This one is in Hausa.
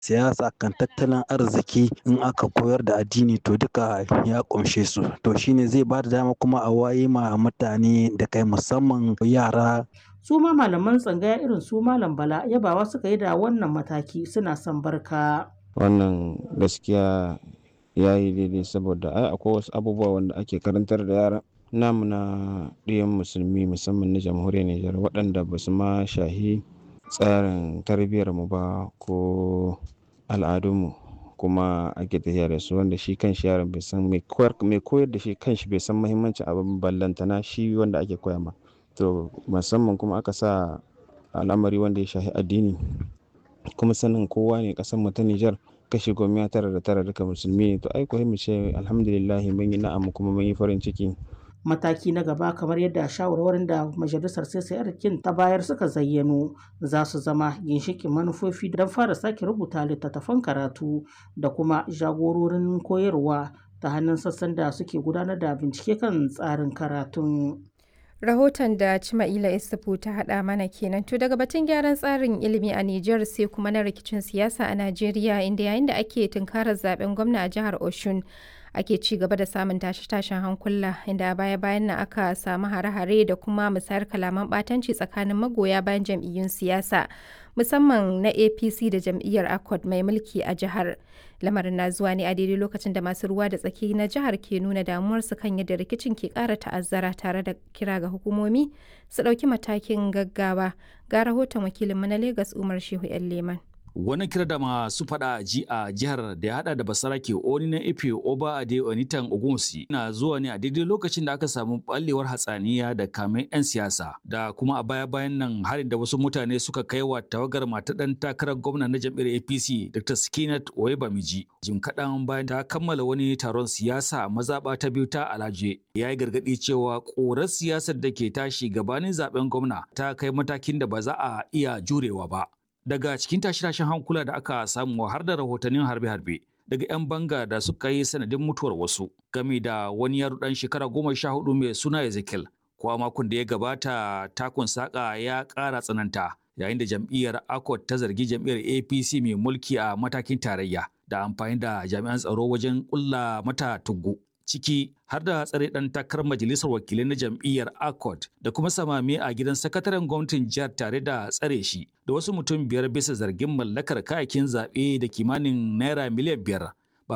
siyasa kan tattalin arziki in aka koyar da addini to duka ya kumshe su to shine zai ba da dama kuma a waye ma mutane da kai musamman yara su ma malaman tsangaya irin su malam bala yabawa suka yi da wannan mataki suna son barka wannan gaskiya ya yi daidai saboda ai akwai wasu abubuwa wanda ake karantar da yara namu na ɗiyan musulmi musamman na jamhuriyar Nijar waɗanda ba su ma shahi tsarin tarbiyyar mu ba ko al'adunmu kuma ake tafiya da su wanda shi kan shi yaron bai san mai koyar da shi kan shi bai san muhimmancin abin ballantana shi wanda ake koya ma to musamman kuma aka sa al'amari wanda ya shahi addini kuma sanin kowa ne ƙasar mu ta Nijar kashi goma tara da tara duka musulmi ne to ai ko mu ce alhamdulillah mun yi na'am kuma mun yi farin ciki mataki na gaba kamar yadda shawarwarin da majalisar CCR kin ta bayar suka zayyano za su zama ginshikin manufofi don fara sake rubuta littattafan karatu da kuma jagororin koyarwa ta hannun sassan da suke gudanar da bincike kan tsarin karatun. Rahoton da Cima'ila Isufu ta haɗa mana kenan to daga batun gyaran tsarin ilimi a Nijar sai kuma na rikicin siyasa a Najeriya inda yayin da ake tunkarar zaben gwamna a jihar Oshun ake ci gaba da samun tashe-tashen hankula inda a baya-bayan nan aka samu hare-hare da kuma musayar kalaman ɓatanci tsakanin magoya bayan jam'iyyun siyasa musamman na APC da jam'iyyar ACOT mai mulki a jihar. Lamarin na zuwa ne a daidai lokacin da masu ruwa da tsaki na jihar ke nuna damuwarsu kan yadda rikicin ke ƙara ta'azzara tare da kira ga hukumomi su ɗauki matakin gaggawa. Ga rahoton wakilinmu na Legas Umar Shehu 'yan Leman. Wani kira da masu fada ji a jihar da ya hada da basarake oni na Ife Oba Ade Onitan Ogunsi na zuwa ne a daidai lokacin da aka samu ballewar hatsaniya da kamen 'yan siyasa da kuma a baya bayan nan harin da wasu mutane suka kai wa tawagar mata dan takarar gwamna na jam'iyyar APC Dr. Skinat Oyebamiji. Jim kaɗan bayan ta kammala wani taron siyasa mazaɓa ta biyu ta Alaje ya yi gargaɗi cewa ƙorar siyasar da ke tashi gabanin zaben gwamna ta kai matakin da ba za a iya jurewa ba. daga cikin tashe-tashen hankula da aka samu har da rahotannin harbe-harbe daga 'yan banga da suka yi sanadin mutuwar wasu game da wani yaro dan shekara goma sha hudu mai suna Ezekiel ko a makon da ya gabata takun saka ya ƙara tsananta yayin da jam'iyyar ACOT ta zargi jam'iyyar APC mai mulki a matakin tarayya da amfani da jami'an tsaro wajen ƙulla mata tuggu ciki har da tsare ɗan takarar majalisar wakilai na jam'iyyar accord da kuma samame a gidan sakataren gwamnatin jihar tare da tsare shi da wasu mutum biyar bisa zargin mallakar kayakin zaɓe da kimanin naira miliyan biyar